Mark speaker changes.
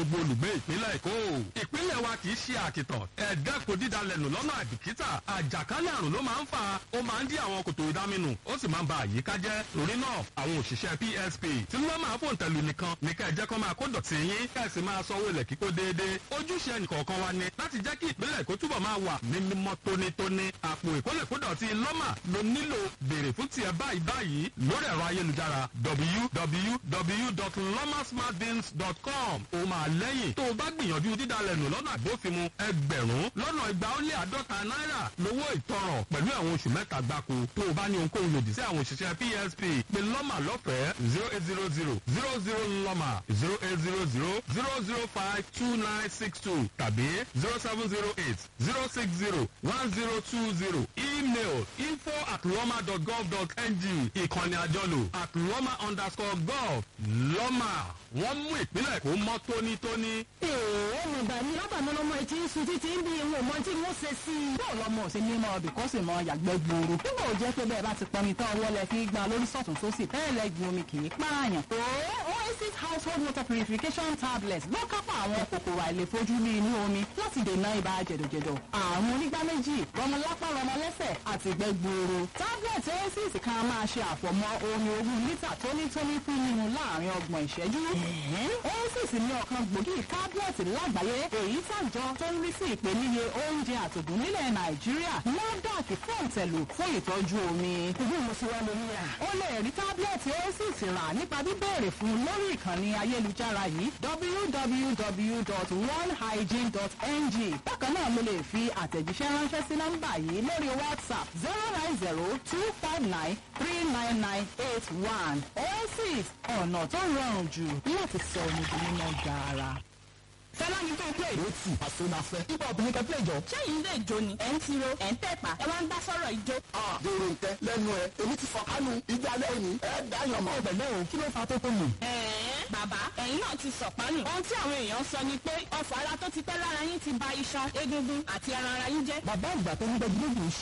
Speaker 1: gbogbo olùgbé ìpínlẹ̀ èkó. ìpínlẹ̀ wa kì í ṣe àkìtàn ẹ̀ẹ́dẹ́kun dídalẹ̀nù lọ́nà àbìkítà àjàkálẹ̀ àrùn ló máa ń fa ó máa ń dí àwọn kòtò ìdáminù ó sì máa ń ba àyíká jẹ́ torí náà àwọn òṣìṣẹ́ psp tí wọ́n máa fòun tẹ̀lú nìkan ní ká ẹ jẹ́ kó máa kó dọ̀tí yín ká ẹ sì máa sanwó ilẹ̀ kíkó déédéé ojúṣe ẹnìkọ̀ọ̀kan wa ni láti jẹ́ kí ìpínlẹ̀ èkó túbọ̀ máa wà ní mímọ́ tónítóní àpò ìkólẹ̀kódọ̀tí lọ́mà ló nílò béèrè fún tiẹ̀ báyìí báyìí lórí ẹ̀rọ ayélujára www.lomasmartbins.com ó máa lẹ́yìn tó o bá gbìyànjú dídalẹ̀nù lọ́nà àgbófinmu ẹgbẹ̀rún lọ́nà igba ó lé àádọ́ta náírà lówó ìtanràn pẹ̀lú àwọn oṣù mẹ́ta gbáko tó o bá ní ohunkóhun lòdì sí àwọn òṣìṣẹ́ psp pé lọ́mà lọ́fẹ̀ẹ́ zero eight zero zero zero zero lọ́mà zero eight zero zero zero zero five two nine six two tàbí zero seven zero eight zero six zero one zero two zero email info at lọ́mà dot gov dot ng ìkànnì àjọlò at lọ́mà underscore gov lọ́mà wọ́n mú ìpínlẹ̀ kó mọ́ tónítóní.
Speaker 2: èèwọ̀ mi gbà ní lábàá mi lọ́mọ etí ń sun títí ń bí ìwọ̀n mọ́ tí wọ́n ṣe sí i.
Speaker 3: bó lọmọ ò sí ní mọ ọbì kó sì mọ yàgbẹ́ gbòòrò nígbà ò jẹ́ pé bẹ́ẹ̀ bá ti pọnmi tán ọwọ́ lẹ fi gbà lórí sọ̀tún sósì bẹ́ẹ̀ lẹ gbin omi kì í pààyàn. tó oasis household water purification tablets ló kápá àwọn kòkòrò àìlèfojú ní inú omi láti dènà ibà jẹ̀dọ̀jẹ̀dọ̀ àrùn onígbá méjì rọmọlápá rọmọlẹ́sẹ̀ àti ìgbẹ́ gbòòrò. tablet oasis kan máa ṣe àfọ̀mọ́ omi ogún lítà tónítóní fún mímu láàrin ọgbọ̀n ìṣẹ́jú. oasis ní ọ̀kan gbòógì tablet lágbàáyé èyí tàjọ tó ń rí sí ìpèníye oúnjẹ àtògùn nílẹ̀ nàìjíríà NAFDAC fún ìtẹ̀lù fún ìtọ́jú omi.
Speaker 2: ìlú mo ti wá lórí rà.
Speaker 3: o lè rí tábìlẹ̀tì oasis rà nípa bíbéèrè fún un lórí ìkànnì ayélujára yìí www.onehygiene.ng bákan náà mo lè fi àtẹ̀jíṣẹ́ ránṣẹ́ sí nọ́mbà yìí lórí whatsapp zero nine zero two five nine three nine nine eight one oasis ọ̀nà tó rọrùn jù láti sọ omi di mímọ́ gaara.
Speaker 4: fẹ́lá ní tó play. ó tù àsonafẹ́. ibà obìnrin kan play jọ.
Speaker 5: ṣẹ́yìn lè jó ni ẹ̀ ń tiro ẹ̀ ń tẹ̀pá ẹ wá ń dá sọ́rọ̀ ijó.
Speaker 4: dèrò ntẹ lẹ́nu ẹ èmi ti fọ kánú ìjà lẹ́yìn ẹ dáyọ̀ mọ́.
Speaker 3: ọbẹ̀ náà kí ló fa tó tó mù.
Speaker 5: ẹ̀ẹ́n bàbá ẹ̀yin náà ti sọ̀pánù. ohun tí àwọn èèyàn sọ ni pé ọ̀fọ̀ ara tó ti pẹ́ lára yín ti ba iṣan egungun àti ẹran ara yín jẹ́.
Speaker 3: bàbá àgbà tó ń gbẹ́jú lóògùn